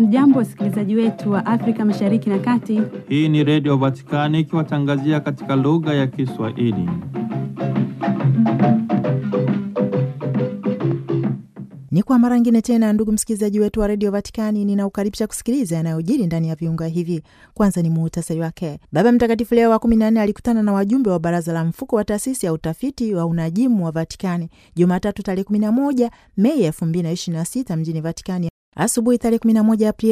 Hamjambo, wasikilizaji wetu wa Afrika Mashariki na Kati. Hii ni Redio Vatikani ikiwatangazia katika lugha ya Kiswahili. Ni kwa mara ngine tena, ndugu msikilizaji wetu wa redio Vatikani, ninaukaribisha kusikiliza yanayojiri ndani ya viunga hivi. Kwanza ni muhutasari wake. Baba Mtakatifu Leo wa kumi na nne alikutana na wajumbe wa baraza la mfuko wa taasisi ya utafiti wa unajimu wa Vatikani Jumatatu tarehe kumi na moja Mei elfu mbili na ishirini na sita mjini Vatikani. Asubuhi tarehe 11 Aprili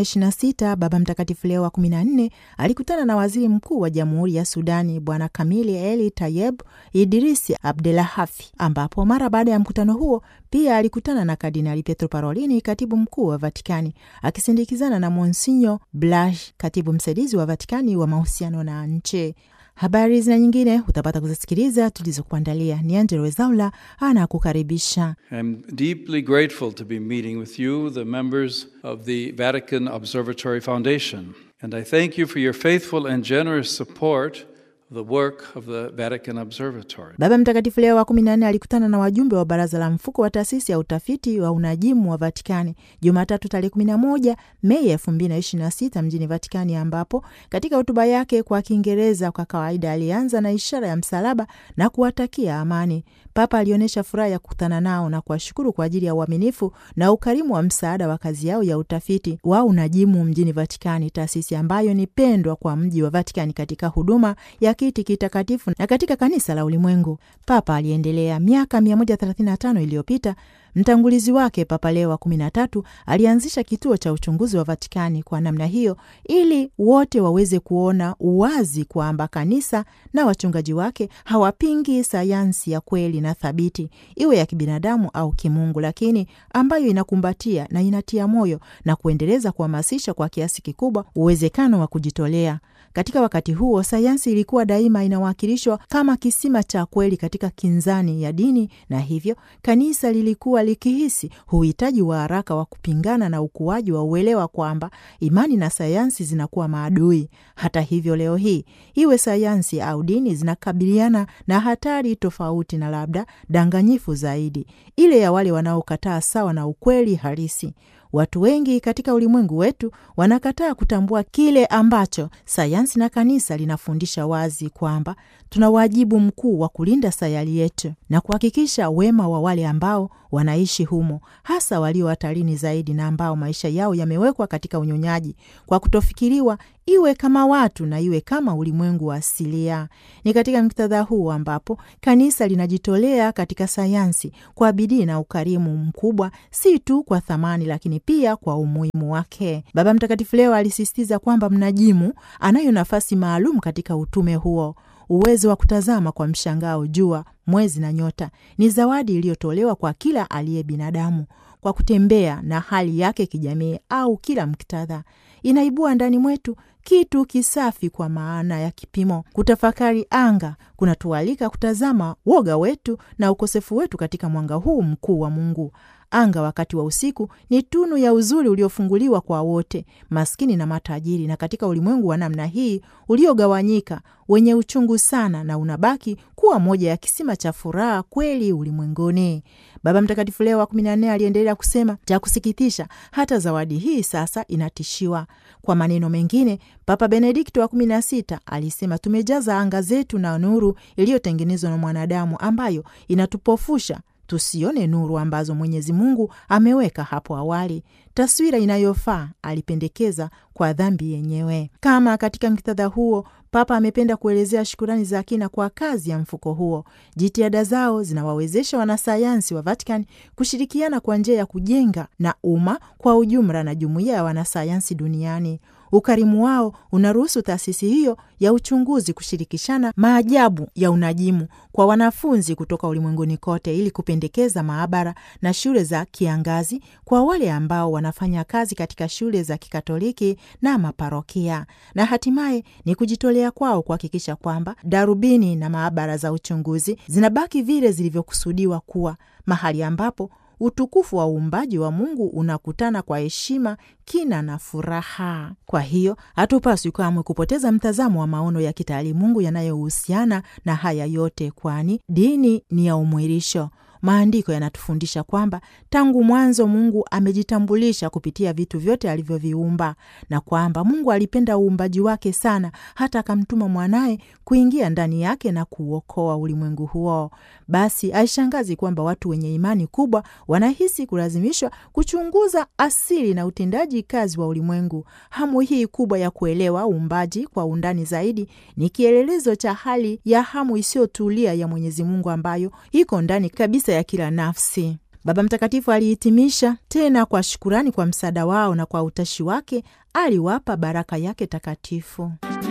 2026 Baba Mtakatifu Leo wa 14 alikutana na waziri mkuu wa Jamhuri ya Sudani Bwana Kamili Eli Tayeb Idrisi Abdelahafi, ambapo mara baada ya mkutano huo pia alikutana na Kardinali Pietro Parolini, katibu mkuu wa Vatikani, akisindikizana na Monsinyo Blaž, katibu msaidizi wa Vatikani wa mahusiano na nchi. Habari zina nyingine utapata kuzisikiliza tulizokuandalia. Ni Angelo Wezaula anakukaribisha. I'm deeply grateful to be meeting with you, the members of the Vatican Observatory Foundation, and I thank you for your faithful and generous support of the work of the Vatican Observatory. Baba Mtakatifu Leo wa kumi na nne alikutana na wajumbe wa baraza la mfuko wa taasisi ya utafiti wa unajimu wa Vatikani Jumatatu tarehe kumi na moja Mei elfu mbili na ishirini na sita mjini Vatikani, ambapo katika hotuba yake kwa Kiingereza kwa kawaida alianza na ishara ya msalaba na kuwatakia amani. Papa alionyesha furaha ya kukutana nao na kuwashukuru kwa ajili ya uaminifu na ukarimu wa msaada wa kazi yao ya utafiti wa unajimu mjini Vatikani, taasisi ambayo ni pendwa kwa mji wa Vatikani katika huduma ya kiti kitakatifu na katika kanisa la ulimwengu. Papa aliendelea, miaka 135 iliyopita mtangulizi wake Papa Leo wa kumi na tatu alianzisha kituo cha uchunguzi wa Vatikani kwa namna hiyo, ili wote waweze kuona uwazi kwamba kanisa na wachungaji wake hawapingi sayansi ya kweli na thabiti, iwe ya kibinadamu au kimungu, lakini ambayo inakumbatia na inatia moyo na kuendeleza kuhamasisha kwa kiasi kikubwa uwezekano wa kujitolea. Katika wakati huo sayansi ilikuwa daima inawakilishwa kama kisima cha kweli katika kinzani ya dini, na hivyo kanisa lilikuwa likihisi uhitaji wa haraka wa kupingana na ukuaji wa uelewa kwamba imani na sayansi zinakuwa maadui. Hata hivyo, leo hii iwe sayansi au dini zinakabiliana na hatari tofauti na labda danganyifu zaidi, ile ya wale wanaokataa sawa na ukweli halisi. Watu wengi katika ulimwengu wetu wanakataa kutambua kile ambacho sayansi na kanisa linafundisha wazi, kwamba tuna wajibu mkuu wa kulinda sayari yetu na kuhakikisha wema wa wale ambao wanaishi humo, hasa walio hatarini zaidi na ambao maisha yao yamewekwa katika unyonyaji kwa kutofikiriwa, iwe kama watu na iwe kama ulimwengu wa asilia. Ni katika muktadha huu ambapo kanisa linajitolea katika sayansi kwa bidii na ukarimu mkubwa, si tu kwa thamani, lakini pia kwa umuhimu wake. Baba Mtakatifu leo alisisitiza kwamba mnajimu anayo nafasi maalum katika utume huo. Uwezo wa kutazama kwa mshangao jua, mwezi na nyota ni zawadi iliyotolewa kwa kila aliye binadamu kwa kutembea na hali yake kijamii au kila muktadha. Inaibua ndani mwetu kitu kisafi kwa maana ya kipimo. Kutafakari anga kunatualika kutazama woga wetu na ukosefu wetu katika mwanga huu mkuu wa Mungu. Anga wakati wa usiku ni tunu ya uzuri uliofunguliwa kwa wote, maskini na matajiri, na katika ulimwengu wa namna hii uliogawanyika, wenye uchungu sana, na unabaki kuwa moja ya kisima cha furaha kweli ulimwenguni. Baba Mtakatifu Leo wa kumi na nne aliendelea kusema, cha kusikitisha, hata zawadi hii sasa inatishiwa. Kwa maneno mengine, Papa Benedikto wa kumi na sita alisema, tumejaza anga zetu na nuru iliyotengenezwa na mwanadamu ambayo inatupofusha tusione nuru ambazo Mwenyezi Mungu ameweka hapo awali, taswira inayofaa alipendekeza kwa dhambi yenyewe. Kama katika muktadha huo, Papa amependa kuelezea shukurani za kina kwa kazi ya mfuko huo. Jitihada zao zinawawezesha wanasayansi wa Vatican kushirikiana kwa njia ya kujenga na umma kwa ujumla na jumuiya ya wanasayansi duniani. Ukarimu wao unaruhusu taasisi hiyo ya uchunguzi kushirikishana maajabu ya unajimu kwa wanafunzi kutoka ulimwenguni kote ili kupendekeza maabara na shule za kiangazi kwa wale ambao wanafanya kazi katika shule za Kikatoliki na maparokia, na hatimaye ni kujitolea kwao kuhakikisha kwamba darubini na maabara za uchunguzi zinabaki vile zilivyokusudiwa kuwa mahali ambapo utukufu wa uumbaji wa Mungu unakutana kwa heshima, kina na furaha. Kwa hiyo hatupaswi kamwe kupoteza mtazamo wa maono ya kitaalimungu yanayohusiana na haya yote, kwani dini ni ya umwilisho. maandiko yanatufundisha kwamba tangu mwanzo Mungu amejitambulisha kupitia vitu vyote alivyoviumba na kwamba Mungu alipenda uumbaji wake sana hata akamtuma mwanaye kuingia ndani yake na kuuokoa ulimwengu huo. Basi haishangazi kwamba watu wenye imani kubwa wanahisi kulazimishwa kuchunguza asili na utendaji kazi wa ulimwengu. Hamu hii kubwa ya kuelewa uumbaji kwa undani zaidi ni kielelezo cha hali ya hamu isiyotulia ya Mwenyezi Mungu ambayo iko ndani kabisa ya kila nafsi. Baba Mtakatifu alihitimisha tena kwa shukurani kwa msaada wao na kwa utashi wake aliwapa baraka yake takatifu.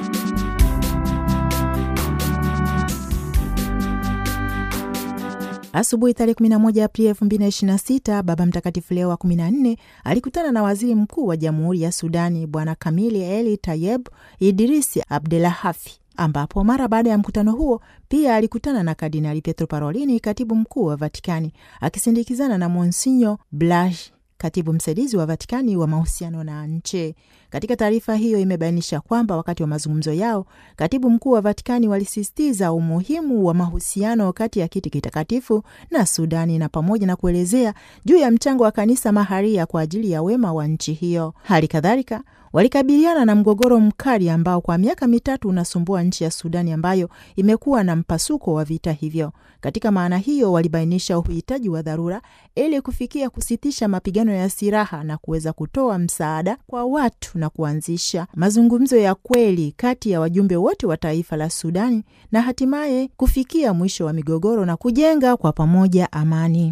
Asubuhi tarehe 11 Aprili 2026 Baba Mtakatifu Leo wa 14 alikutana na waziri mkuu wa Jamhuri ya Sudani Bwana Kamili Eli Tayeb Idrisi Abdelahafi ambapo mara baada ya mkutano huo pia alikutana na Kardinali Pietro Parolini, katibu mkuu wa Vatikani, akisindikizana na Monsinyo Blaž, katibu msaidizi wa Vatikani wa mahusiano na nchi. Katika taarifa hiyo imebainisha kwamba wakati wa mazungumzo yao, katibu mkuu wa Vatikani walisisitiza umuhimu wa mahusiano kati ya kiti kitakatifu na Sudani na pamoja na kuelezea juu ya mchango wa kanisa maharia kwa ajili ya wema wa nchi hiyo. Hali kadhalika walikabiliana na mgogoro mkali ambao kwa miaka mitatu unasumbua nchi ya Sudani ambayo imekuwa na mpasuko wa vita hivyo. Katika maana hiyo, walibainisha uhitaji wa dharura ili kufikia kusitisha mapigano ya silaha na kuweza kutoa msaada kwa watu na kuanzisha mazungumzo ya kweli kati ya wajumbe wote wa taifa la Sudani na hatimaye kufikia mwisho wa migogoro na kujenga kwa pamoja amani.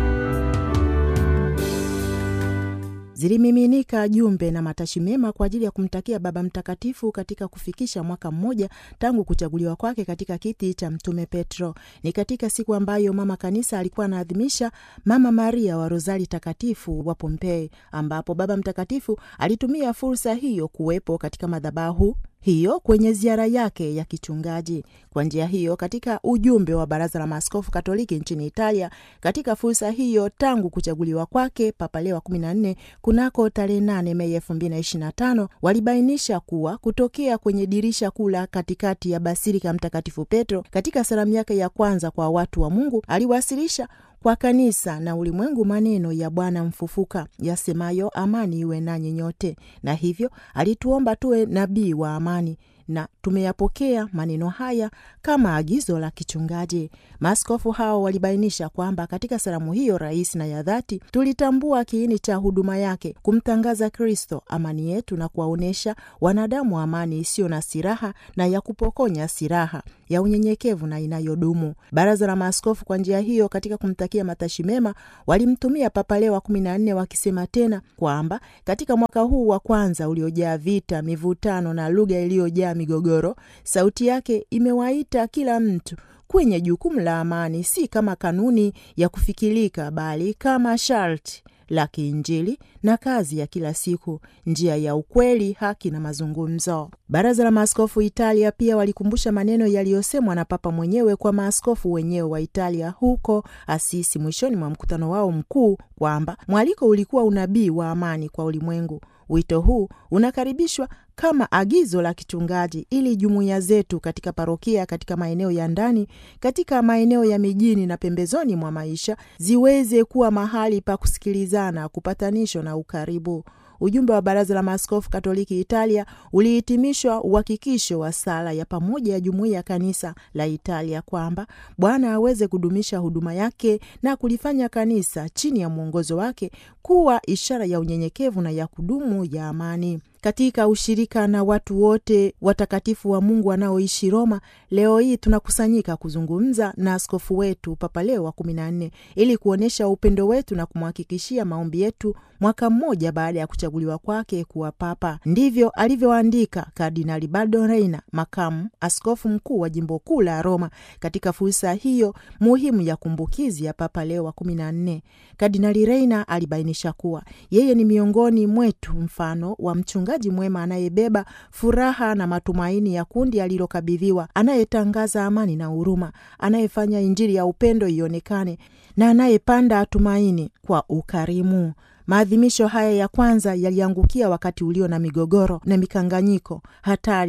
Zilimiminika jumbe na matashi mema kwa ajili ya kumtakia Baba Mtakatifu katika kufikisha mwaka mmoja tangu kuchaguliwa kwake katika kiti cha Mtume Petro. Ni katika siku ambayo Mama Kanisa alikuwa anaadhimisha Mama Maria wa Rozari Takatifu wa Pompei, ambapo Baba Mtakatifu alitumia fursa hiyo kuwepo katika madhabahu hiyo kwenye ziara yake ya kichungaji. Kwa njia hiyo, katika ujumbe wa Baraza la Maaskofu Katoliki nchini Italia katika fursa hiyo, tangu kuchaguliwa kwake Papa Leo wa 14 kunako tarehe 8 Mei 2025 walibainisha kuwa kutokea kwenye dirisha kuu la katikati ya Basilika Mtakatifu Petro katika salamu yake ya kwanza kwa watu wa Mungu aliwasilisha kwa kanisa na ulimwengu maneno ya Bwana mfufuka yasemayo, amani iwe nanyi nyote, na hivyo alituomba tuwe nabii wa amani na tumeyapokea maneno haya kama agizo la kichungaji. Maaskofu hao walibainisha kwamba katika salamu hiyo rais na ya dhati tulitambua kiini cha huduma yake, kumtangaza Kristo amani yetu na kuwaonyesha wanadamu amani isiyo na silaha na ya kupokonya silaha ya unyenyekevu na inayodumu. Baraza la Maaskofu kwa njia hiyo, katika kumtakia matashi mema, walimtumia Papa Leo wa kumi na nne wakisema tena kwamba katika mwaka huu wa kwanza uliojaa vita, mivutano na lugha iliyojaa migogoro, sauti yake imewaita kila mtu kwenye jukumu la amani, si kama kanuni ya kufikirika, bali kama sharti la kiinjili na kazi ya kila siku, njia ya ukweli, haki na mazungumzo. Baraza la Maaskofu Italia pia walikumbusha maneno yaliyosemwa na Papa mwenyewe kwa maaskofu wenyewe wa Italia huko Asisi mwishoni mwa mkutano wao mkuu kwamba mwaliko ulikuwa unabii wa amani kwa ulimwengu. Wito huu unakaribishwa kama agizo la kichungaji ili jumuiya zetu katika parokia, katika maeneo ya ndani, katika maeneo ya mijini na pembezoni mwa maisha ziweze kuwa mahali pa kusikilizana, kupatanisho na ukaribu. Ujumbe wa Baraza la Maaskofu Katoliki Italia ulihitimishwa uhakikisho wa sala ya pamoja ya jumuiya ya kanisa la Italia kwamba Bwana aweze kudumisha huduma yake na kulifanya kanisa chini ya mwongozo wake kuwa ishara ya unyenyekevu na ya kudumu ya amani. Katika ushirika na watu wote watakatifu wa Mungu wanaoishi Roma, leo hii tunakusanyika kuzungumza na askofu wetu Papa Leo wa kumi na nne ili kuonyesha upendo wetu na kumhakikishia maombi yetu mwaka mmoja baada ya kuchaguliwa kwake kuwa papa. Ndivyo alivyoandika Kardinali Baldo Reina, makamu askofu mkuu wa jimbo kuu la Roma, katika fursa hiyo muhimu ya kumbukizi ya Papa Leo wa kumi na nne. Kardinali Reina alibainisha kuwa yeye ni miongoni mwetu mfano wa mchungaji mwema anayebeba furaha na matumaini ya kundi alilokabidhiwa, anayetangaza amani na huruma, anayefanya Injili ya upendo ionekane na anayepanda tumaini kwa ukarimu. Maadhimisho haya ya kwanza yaliangukia wakati ulio na migogoro na mikanganyiko hatari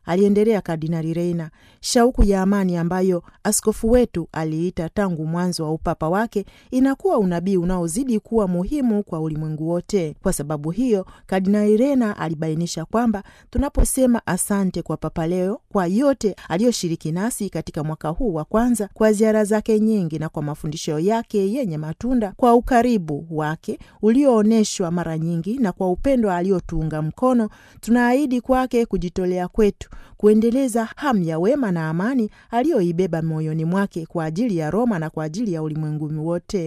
aliendelea Kardinali Reina. Shauku ya amani ambayo askofu wetu aliita tangu mwanzo wa upapa wake inakuwa unabii unaozidi kuwa muhimu kwa ulimwengu wote. Kwa sababu hiyo, Kardinali Reina alibainisha kwamba tunaposema asante kwa Papa Leo kwa yote aliyoshiriki nasi katika mwaka huu wa kwanza, kwa ziara zake nyingi na kwa mafundisho yake yenye matunda, kwa ukaribu wake ulioonyeshwa mara nyingi na kwa upendo aliotuunga mkono, tunaahidi kwake kujitolea kwetu kuendeleza hamu ya wema na amani aliyoibeba moyoni mwake kwa ajili ya Roma na kwa ajili ya ulimwengu wote.